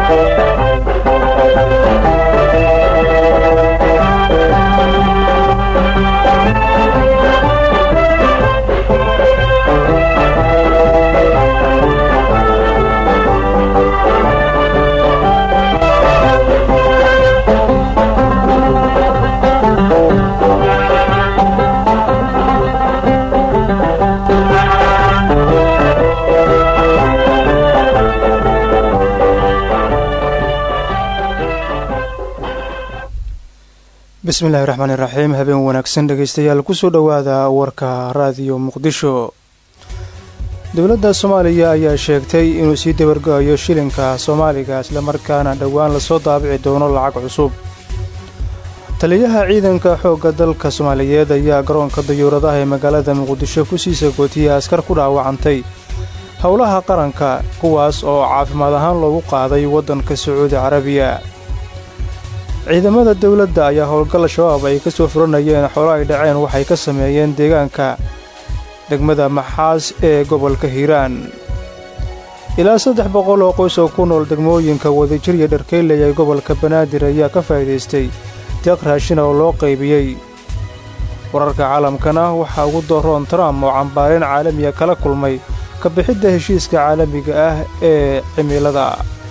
bismillahi raxmaani raxiim habeen wanaagsan dhegaystayaal kusoo dhowaada warka raadiyo muqdisho dowladda soomaaliya ayaa sheegtay inuu sii dabargo-ayo shilinka soomaaliga islamarkaana dhowaan lasoo daabici doono lacag cusub taliyaha ciidanka xoogga dalka soomaaliyeed ayaa garoonka dayuuradaha ee magaalada muqdisho kusii sagootiyey askar ku dhaawacantay howlaha qaranka kuwaas oo caafimaad ahaan loogu qaaday waddanka sacuudi carabiya ciidamada dowladda ayaa howlgal shabaab ay ka soo furanayeen xoolo ay dhaceen waxay ka sameeyeen deegaanka degmada maxaas ee gobolka hiiraan ilaa saddex boqol oo qoys oo ku nool degmooyinka wadajir iyo dharkeyley ee gobolka banaadir ayaa ka faa'iidaystay deeq raashina oo loo qaybiyey wararka caalamkana waxaa ugu doroon trump oo cambaareen caalamiga kala kulmay ka bixidda heshiiska caalamiga ah ee cimilada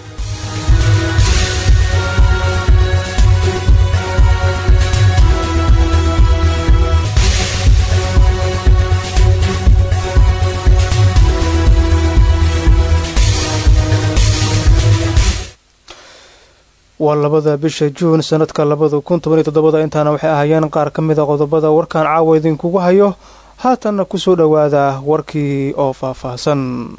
waa labada bisha juun sannadka labada kun toban iyo toddobada intaana waxay ahaayeen qaar ka mida qodobada warkan caawa idinkugu hayo haatanna kusoo dhowaada warkii oo faahfaahsan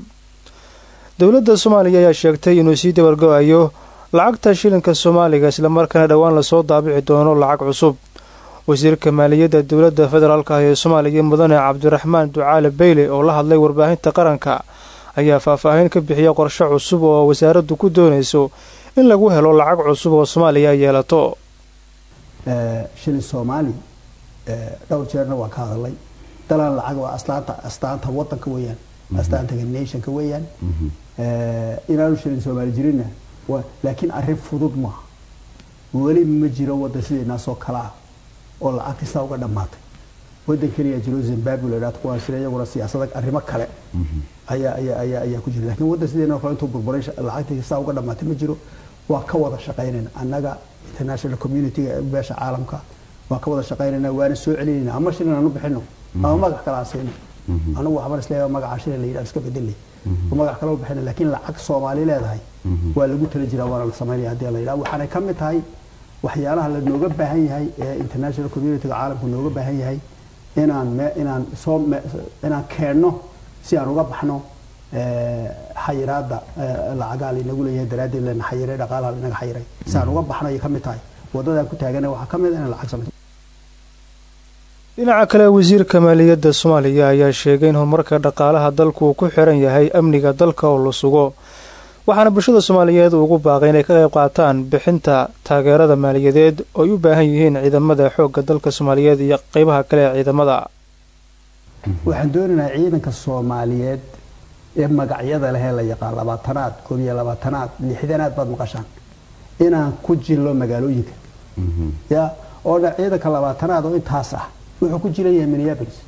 dowladda soomaaliya ayaa sheegtay inuu sii dabargo-ayo lacagta shilinka soomaaliga islamarkaana dhowaan lasoo daabici doono lacag cusub wasiirka maaliyadda dowladda federaalk ah ee soomaaliya mudane cabdiraxmaan ducaale beyle oo la hadlay warbaahinta qaranka ayaa faahfaahin ka bixiyay qorshe cusub oo wasaaraddu ku doonayso in lagu helo lacag cusub oo soomaaliya yeelato shilin soomaali dhowr jeerna waan ka hadalay dalaan lacag waa astaanta astaanta wadanka weeyaan astaanta nationka weeyaan inaanu shilin soomaali jirinna laakiin arrin fudud maaha weli ma jiro wadan sideenaasoo kale ah oo lacag kasta uga dhammaatay wadan keliya jiro zimbabwe la yidhahdo kuwaan sida iyaguna siyaasada arrimo kale ayaa ayaa ayaa ayaa ku jira laakiin wadan sideenoo kale intuu burburay lacagtii kasta uga dhammaatay ma jiro waa ka wada shaqaynayna annaga international community-ga beesha caalamka waan ka wada shaqaynayna waana soo celinayna ama shilin aan u bixino ama magac kale aan siino anagu waxbaan isleeyahay magaca shilin la yidhahdo iska bedelay magac kale u bixina laakiin lacag soomaali leedahay waa lagu tala jiraa waana la samaynaya haddii la yidhahdo waxaanay ka mid tahay waxyaalaha la nooga baahan yahay ee international community-ga caalamku nooga baahan yahay inaan inaan soo inaan keenno si aan uga baxno xayiraada lacagaa laynagu leeyahay daraaddeed lana xayiray dhaqaalaha lanaga xayiray si aan uga baxno ayay ka mid tahay waddadaan ku taagana waxaa ka mid a inaan lacag samayso dhinaca kale wasiirka maaliyadda soomaaliya ayaa sheegay in horumarka dhaqaalaha dalku uu ku xiran yahay amniga dalka oo la sugo waxaana bulshada soomaaliyeed ugu baaqay inay ka qayb qaataan bixinta taageerada maaliyadeed oo ay u baahan yihiin ciidamada xoogga dalka soomaaliyeed iyo qeybaha kale ee ciidamada waxaan doonaynaa ciidanka soomaaliyeed ee magacyada lehee la yaqaan labaatanaad koob iyo labaatanaad lixdanaad baad maqashaan inaan ku jillo magaalooyinka ya oo dhan ciidanka labaatanaad oo intaas ah wuxuu ku jiran yahay minneapolis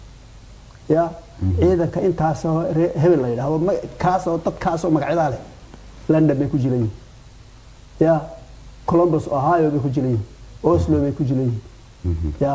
ya ciidanka intaas oo hebel la yidhahdo kaas oo dadkaas oo magacyadaa leh london bay ku jiran yihin ya columbus ohio bay ku jiran yihin oslo bay ku jiran yihin ya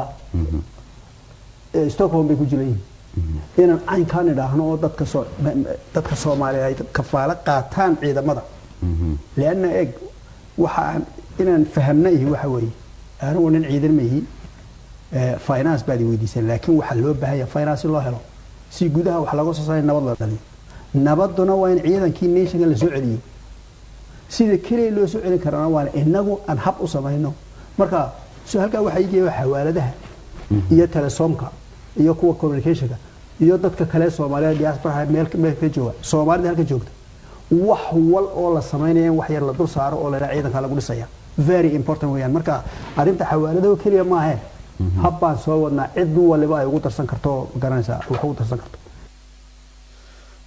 stockholm bay ku jiran yihin inaan caynkaan idhaahno oo dadka soo dadka soomaaliya ay kafaalo qaataan ciidamada leanna eeg waxaan inaan fahamna ihi waxa weeye anigu nin ciidan ma ihi finance baad i weydiiseen laakiin waxaa loo baahan yahay finance in loo helo si gudaha wax laga soo saaray nabad la dhaliyo nabaduna waa in ciidankii nationka la soo celiyo sida keliya loo soo celin karana waa inagu aan hab u samayno marka so halkaa waxaa iigeeya xawaaladaha iyo telesoomka iyo kuwa communicationka iyo dadka kale soomaaliya diasporaha meel meel ka jooga soomaalida halka joogta wax wal oo la samaynaya in wax yar la dul saaro oo la yidhaha ciidanka lagu dhisaya very important weeyaan marka arrinta xawaaladaho keliya maahe hab baan soo wadnaa cid waliba ay ugu darsan karto garanaysaa wax ugu darsan karto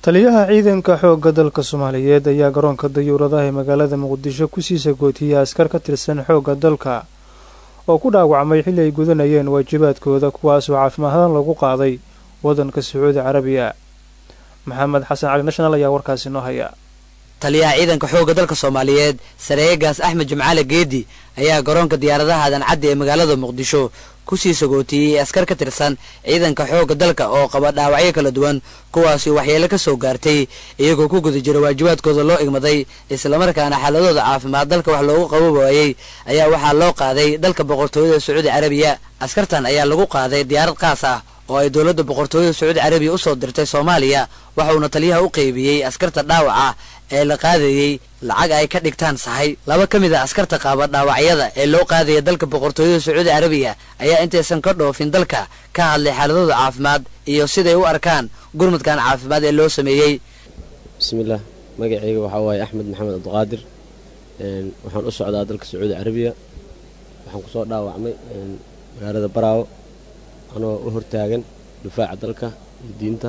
taliyaha ciidanka xoogga dalka soomaaliyeed ayaa garoonka dayuuradaha ee magaalada muqdisho kusii sagootiyey askar ka tirsan xoogga dalka oo ku dhaawacmay xilli ay gudanayeen waajibaadkooda kuwaasoo caafimaadaan lagu qaaday waddanka sacuudi carabiya maxamed xasan cali national ayaa warkaasi noo haya taliyaha ciidanka xoogga dalka soomaaliyeed sareegaas axmed jimcaale geedi ayaa garoonka diyaaradaha adancaddi ee magaalada muqdisho kusii sagootiyey askar ka tirsan ciidanka xoogga dalka oo qaba dhaawacyo kala duwan kuwaasi waxyeelo ka soo gaartay iyagoo ku guda jira waajibaadkooda loo igmaday islamarkaana xaaladooda caafimaad dalka wax loogu qabo waayey ayaa waxaa loo qaaday dalka boqortooyada sacuudi carabiya askartan ayaa lagu qaaday diyaarad qaas ah oo ay dowladda boqortooyada sacuudi carabiya usoo dirtay soomaaliya waxauna taliyaha u qeybiyey askarta dhaawaca ee la qaadayey lacag ay ka dhigtaan sahay laba ka mid a askarta qaaba dhaawacyada ee loo qaadaya dalka boqortooyada sacuudi carabiya ayaa intaysan ka dhoofin dalka ka hadlay xaaladooda caafimaad iyo siday u arkaan gurmudkan caafimaad ee loo sameeyey bismillaah magacayga waxaa waaye axmed maxamed cabdiqaadir waxaan u socdaa dalka sacuudi carabiya waxaan kusoo dhaawacmay magaalada baraawo anoo u hortaagan difaaca dalka iyo diinta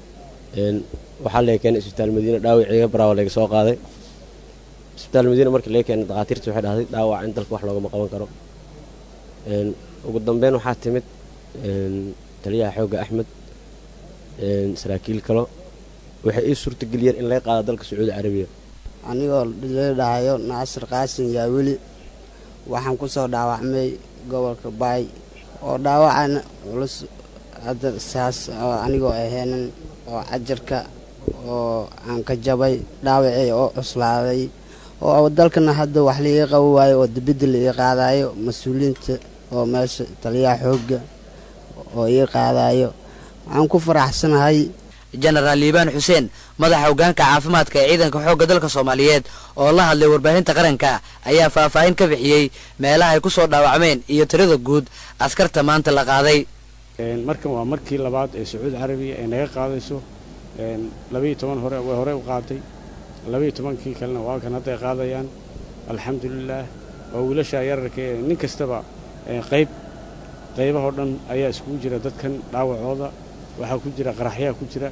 waxaa laga keenay isbitaal madiine dhaawaceyga baraawo laga soo qaaday isbitaal madiine markii laga keenay dakhaatiirta waxay dhahday dhaawac in dalka wax loogama qaban karo ugu dambeyn waxaa timid taliyaha xoogga axmed saraakiil kalo waxay ii suurtageliyeen in laga qaado dalka sacuudi carabiya anigoo la dhahayo naasir qaasin yaaweli waxaan ku soo dhaawacmay gobolka baay oo dhaawacana culus hadda saas oo anigoo ahaynan oo cajarka oo aan ka jabay dhaawacii oo cuslaaday oo dalkana hadda wax laiga qabo waayo oo dibidda la ii qaadayo mas-uuliyiinta oo meesha taliyaha xoogga oo ii qaadayo waxaan ku faraxsanahay jenaraal liibaan xuseen madaxa hoggaanka caafimaadka ee ciidanka xoogga dalka soomaaliyeed oo la hadlay warbaahinta qaranka ayaa faahfaahin ka bixiyey meelaha ay ku soo dhaawacmeen iyo tirada guud askarta maanta la qaaday markan waa markii labaad ee sacuudi carabiya ay naga qaadayso labaiyo toban hore way horey u qaaday labaiyo tobankii kalena waa kan hadday qaadayaan alxamdulilaah waa wiilasha yararka ee nin kastaba qayb qaybahoo dhan ayaa iskugu jira dadkan dhaawacooda waxaa ku jira qaraxyaa ku jira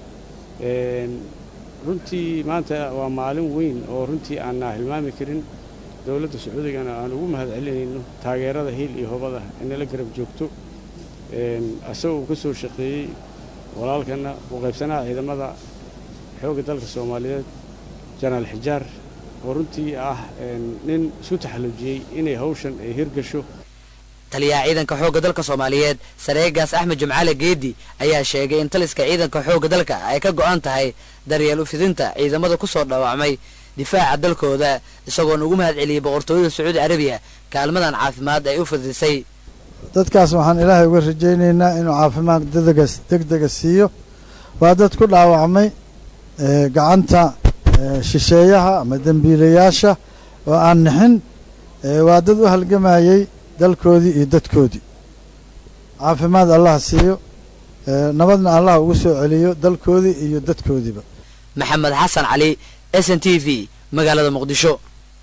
runtii maanta waa maalin weyn oo runtii aanna hilmaami karin dowladda sacuudigana aan ugu mahad celinayno taageerada hiil iyo hobada inala garab joogto asagoo uu ka soo shaqeeyey walaalkana uu qaybsanaha ciidamada xoogga dalka soomaaliyeed janaal xijaar oo runtii ah nin isu taxallujiyey inay hawshan ay hirgasho taliyaha ciidanka xoogga dalka soomaaliyeed sareegaas axmed jimcaale geedi ayaa sheegay in taliska ciidanka xoogga dalka ay ka go'an tahay daryeel ufidinta ciidamada ku soo dhaawacmay difaaca dalkooda isagoona ugu mahad celiyey boqortooyada sacuudi carabiya kaalmadan caafimaad ay u fidisay dadkaas waxaan ilaahay uga rajaynaynaa inuu caafimaad degdega degdega siiyo waa dad ku dhaawacmay gacanta shisheeyaha ama dembiilayaasha oo aan nixin waa dad u halgamayey dalkoodii iyo dadkoodii caafimaad allah siiyo nabadna allah ugu soo celiyo dalkoodii iyo dadkoodiiba maxamed xasan cali s n t v magaalada muqdisho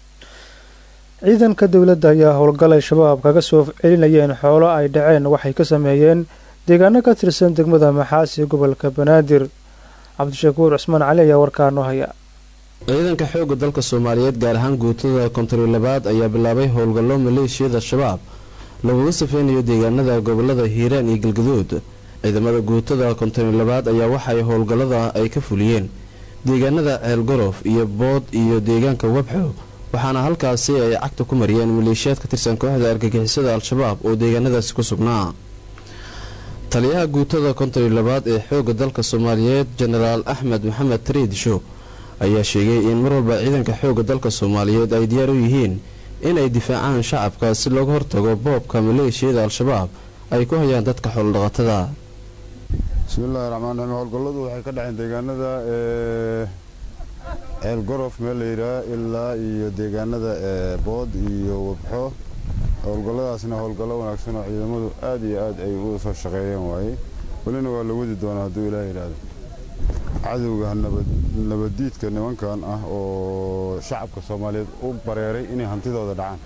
ciidanka dowladda ayaa howlgalay shabaab kaga soo celinayeen xoolo ay dhaceen waxay ka sameeyeen deegaano ka tirsan degmada maxaasi gobolka banaadir cabdishakuur cusmaan cali ayaa warkaa noo haya ciidanka xoogga dalka soomaaliyeed gaar ahaan guutada kontari labaad ayaa bilaabay howlgallo maleeshiyada shabaab laguga safeynayo deegaanada gobolada hiiraan iyo galgaduud ciidamada guutada kontari labaad ayaa waxay howlgallada ay ka fuliyeen deegaanada ceelgorof iyo bood iyo deegaanka wabxo waxaana halkaasi ay cagta ku mariyeen maleeshiyaad ka tirsan kooxda argagixisada al-shabaab oo deegaanadaasi ku sugnaa taliyaha guutada kontari labaad ee xoogga dalka soomaaliyeed jenaraal axmed maxamed tariid show ayaa sheegay in mar walba ciidanka xoogga dalka soomaaliyeed ay diyaar u yihiin inay difaacaan shacabka si looga hortago boobka maleeshiyada al-shabaab ay ku hayaan dadka xoolodhaqatada bismillahi raxmaan raxiim howlgalladu waxay ka dhaceen deegaanada ceel gorof meel la yidhaah ilaa iyo deegaanada bood iyo wabxo howlgalladaasna howlgallo wanaagsan oo ciidamadu aad iyo aad ay u soo shaqeeyeen waaye welina waa la wadi doonaa hadduu ilaah yidhaahdo cadowga nabaddiidka nimankan ah oo shacabka soomaaliyeed u bareeray inay hantidooda dhacaan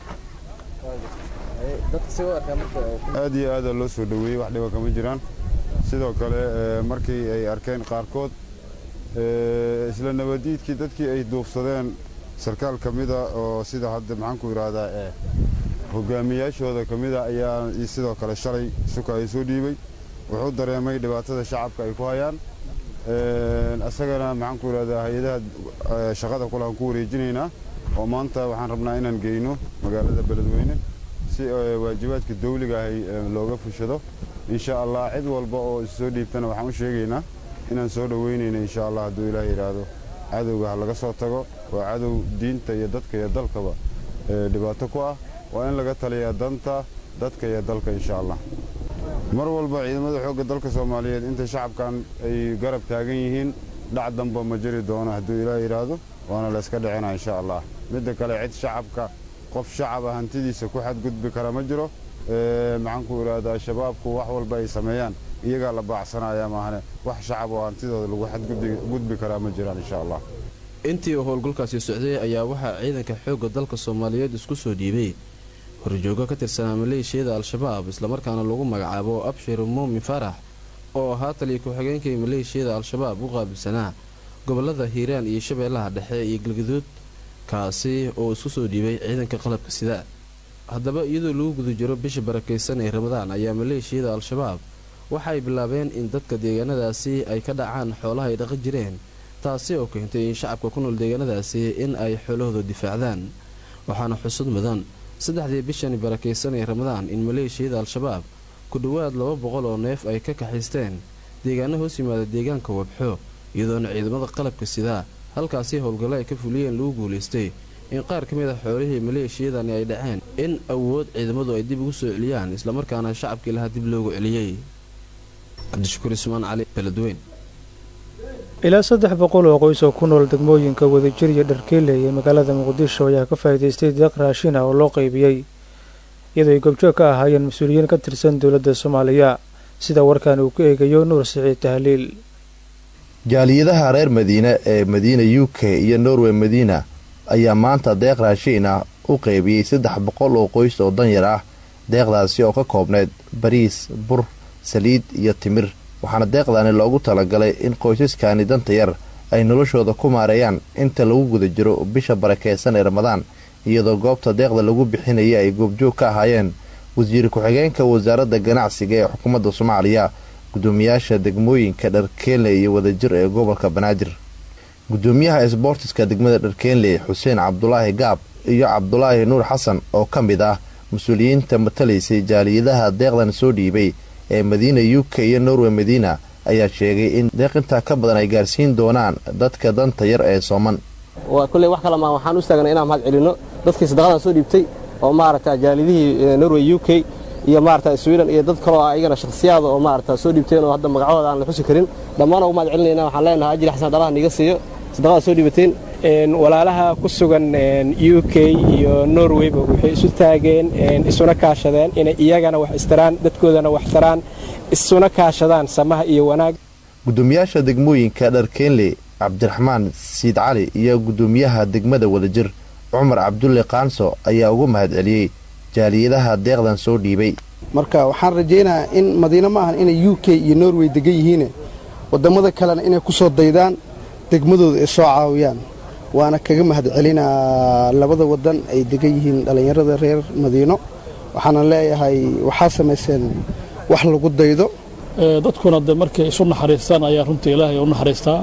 aad iyo aadaa loo soo dhoweeyey wax dhiba kama jiraan sidoo kale markii ay arkeen qaarkood isla nabadiidkii dadkii ay duufsadeen sarkaal ka mida oo sida hadda maxaanku idhaahdaa ee hogaamiyaashooda ka mida ayaa sidoo kale shalay suka ay soo dhiibay wuxuu dareemay dhibaatada shacabka ay ku hayaan isagana maxaanku idhahdaa hay-adaha shaqada kulaan ku wareejinaynaa oo maanta waxaan rabnaa inaan geyno magaalada beledweyne si waajibaadka dawliga ahay looga fushado insha allah cid walba oo issoo dhiibtana waxaan u sheegaynaa inaan soo dhoweynayno insha allah hadduu ilaah yidhaahdo cadowga ha laga soo tago waa cadow diinta iyo dadka iyo dalkaba dhibaato ku ah waa in laga taliyaa danta dadka iyo dalka insha allah mar walba ciidamada xoogga dalka soomaaliyeed inta shacabkan ay garab taagan yihiin dhac damba ma jiri doono hadduu ilaah yidhaahdo waana layska dhicina insha allah midda kale cid shacabka qof shacaba hantidiisa ku xadgudbi kara ma jiro maxaanku idhaahdaa shabaabku wax walba ay sameeyaan iyagaa la baacsanaya maahane wax shacab oo hantidooda lagu xadgudbi karaa ma jiraan insha allah intii uu howlgalkaasi socday ayaa waxaa ciidanka xoogga dalka soomaaliyeed isku soo dhiibay horjoogo ka tirsanaa maleeshiyada al-shabaab islamarkaana lagu magacaabo abshir muumin faarax oo ahaa taliya ku-xigeenkii maleeshiyada al-shabaab u qaabilsanaa gobolada hiiraan iyo shabeellaha dhexe iyo galgaduud kaasi oo isku soo dhiibay ciidanka qalabka sida haddaba iyadoo lagu guda jiro bisha barakaysan ee ramadaan ayaa maleeshiyada al-shabaab waxaay bilaabeen in dadka deegaanadaasi ay ka dhacaan xoolaha ay dhaqan jireen taasi oo keentay in shacabka ku nool deegaanadaasi in ay xoolahooda difaacdaan waxaana xusud mudan saddexdii bishani barakaysan ee ramadaan in maleeshiyada al-shabaab ku dhowaad laba boqol oo neef ay ka kaxaysteen deegaano hoos yimaada deegaanka wabxo iyadoona ciidamada qalabka sidaa halkaasi howlgallo ay ka fuliyeen lagu guulaystay in qaar ka mid a xoolihii maleeshiyadani ay dhaceen in awood ciidamadu ay dib ugu soo celiyaan islamarkaana shacabkii lahaa dib loogu celiyey cabdishakuur ismaan cali beledweyn ilaa saddex boqol oo qoys oo ku nool degmooyinka wadajir iyo dharkeyle ee magaalada muqdisho ayaa ka faa'iidaystay deeq raashin ah oo loo qaybiyey iyadoo ay gobjoog ka ahaayeen mas-uuliyiin ka tirsan dowladda soomaaliya sida warkan uu ku eegayo nuur siciid tahliil jaaliyadaha reer madiine ee madiina u k iyo norway madiina ayaa maanta deeq raashiin ah u qaybiyey saddex boqol oo qoys oo danyar ah deeqdaasi oo ka koobneyd bariis bur saliid iyo timir waxaana deeqdaani loogu talagalay in qoysaskani danta yar ay noloshooda ku maareeyaan inta lagu guda jiro bisha barakeysan ee ramadaan iyadoo goobta deeqda lagu bixinaya ay goobjoog ka ahaayeen wasiir ku-xigeenka wasaaradda ganacsiga ee xukuumadda soomaaliya gudoomiyaasha degmooyinka dharkeenle iyo wadajir ee gobolka banaadir gudoomiyaha isboortiska degmada dharkeenle xuseen cabdulaahi gaab iyo cabdulaahi nuur xasan oo ka mid ah mas-uuliyiinta matalaysay jaaliyadaha deeqdan soo dhiibay ee madiina u k iyo norway madiina ayaa sheegay in deeq intaa ka badan ay gaarsiin doonaan dadka danta yar ee sooman kulley wax kale maa waxaan u istaagnay inaan mahad celinno dadkii sadaqadan soo dhiibtay oo maaragta jaalidihii norway u k iyo maarata sweden iyo dad kaloo ayagana shakhsiyaada oo maarata soo dhiibteen oo hadda magacooda aan la xusi karin dhammaan ugu mahad celinayna waxaan leenahay ajri xasan dhalaha niga siiyo sadaqada soo dhiibateen walaalaha ku sugan u k iyo norwayba waxay isu taageen isuna kaashadeen inay iyagana wax istaraan dadkoodana wax taraan isuna kaashadaan samaha iyo wanaag gudoomiyaasha degmooyinka dharkeenle cabdiraxmaan siid cali iyo gudoomiyaha degmada wadajir cumar cabdulle kaanso ayaa ugu mahad celiyey jaaliyadaha deeqdan soo dhiibay marka waxaan rajaynayaa in madiine ma ahan inay u k iyo norway degan yihiine waddammada kalena inay ku soo daydaan degmadooda ay soo caawiyaan waana kaga mahad celinaa labada waddan ay degan yihiin dhallinyarada reer madiino waxaana leeyahay waxaa samayseen wax lagu daydo dadkuna de markay isu naxariistaan ayaa runtii ilaahay u naxariistaa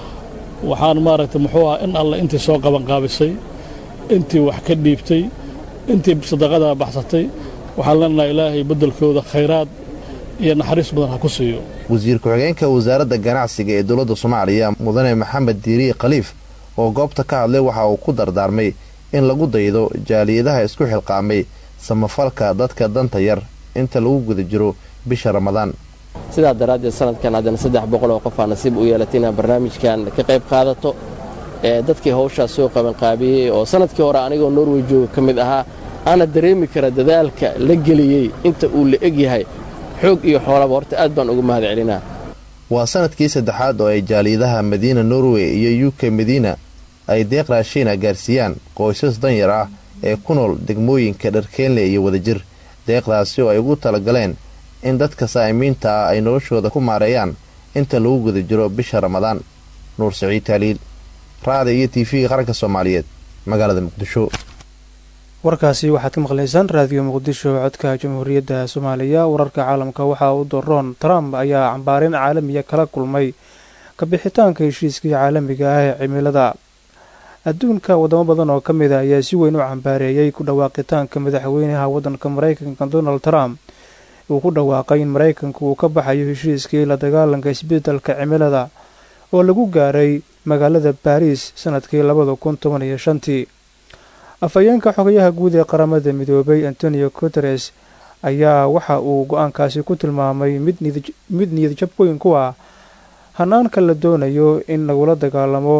waxaan maaragtay muxuu ah in alle intii soo qabanqaabisay intii wax ka dhiibtay intii sadaqada baxsatay waxaan leenahay ilaahay beddelkooda khayraad iyo naxariis badan ha ku siiyo wasiir ku-xigeenka wasaaradda ganacsiga ee dowladda soomaaliya mudane maxamed diiriye khaliif oo goobta ka hadlay waxa uu ku dardaarmay in lagu daydo jaaliyadaha isku xilqaamay samafalka dadka danta yar inta lagu guda jiro bisha ramadaan sidaa daraaddeed sanadkan haddana saddex boqol oo qofaa nasiib u yeelatay inaad barnaamijkan ka qayb qaadato ee dadkii hawshaas soo qabanqaabiyey oo sanadkii hore anigoo norway jooga ka mid ahaa aana dareemi kara dadaalka la geliyey inta uu la eg yahay xoog iyo xoolaba horta aad baan ugu mahad celinaa waa sanadkii saddexaad oo ay jaaliyadaha madiina norway iyo u k madiina ay deeq raashiina gaarsiiyaan qoysas danyar ah ee ku nool degmooyinka dharkeenle iyo wadajir deeqdaasi oo ay ugu talagaleen in dadka saa'imiinta ah ay noloshooda ku maareeyaan inta lagu guda jiro bisha ramadaan nuur siciid taaliil raada iyo tv-ga qaranka soomaaliyeed magaalada muqdisho warkaasi waxaad ka maqlaysaan raadiyo muqdisho codka jamhuuriyadda soomaaliya wararka caalamka waxaa u doroon trump ayaa cambaarin caalamiya kala kulmay kabixitaanka heshiiskii caalamiga ah ee cimilada adduunka wadamo badan oo ka mid a ayaa si weyn u cambaareeyey ku dhawaaqitaanka madaxweynaha waddanka maraykanka donald trump uu ku dhawaaqay in maraykanku uu ka baxayo heshiiskii la dagaalanka isbeddelka cimilada oo lagu gaaray magaalada baariis sanadkii labada kun toban iyo shantii afhayeenka xogayaha guud ee qaramada midoobay antonio guteres ayaa waxa uu go-aankaasi ku tilmaamay mid niyadjab weyn ku ah hanaanka la doonayo in lagula dagaalamo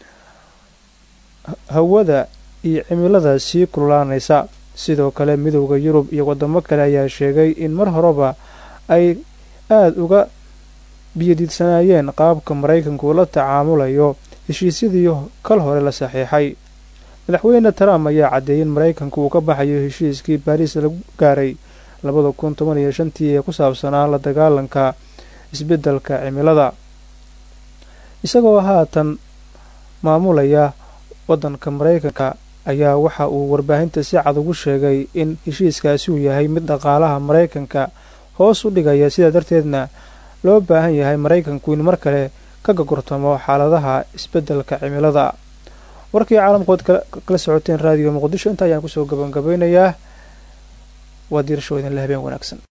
hawada iyo cimilada sii kululaanaysa sidoo kale midowda yurub iyo wadamo kale ayaa sheegay in mar horeba ay aada uga biyadiidsanaayeen qaabka maraykanku la tacaamulayo heshiisyadii kal hore la saxiixay madaxweyne trump ayaa caddeeyay in maraykanku uu ka baxayo heshiiskii baariis lagu gaaray labada kun toban iyo shantii ee ku saabsanaa la dagaalanka isbeddelka cimilada isagoo haatan maamulaya waddanka maraykanka ayaa waxa uu warbaahinta si cad ugu sheegay in heshiiskaasi uu yahay mid dhaqaalaha maraykanka hoos u dhigaya sidaa darteedna loo baahan yahay maraykanku in mar kale ka gogortamo xaaladaha isbeddelka cimilada warkii caalamkood kala socoteen raadiyo muqdisho inta ayaan kusoo gabangabeynayaa waa diirasho idinle habeen wanaagsan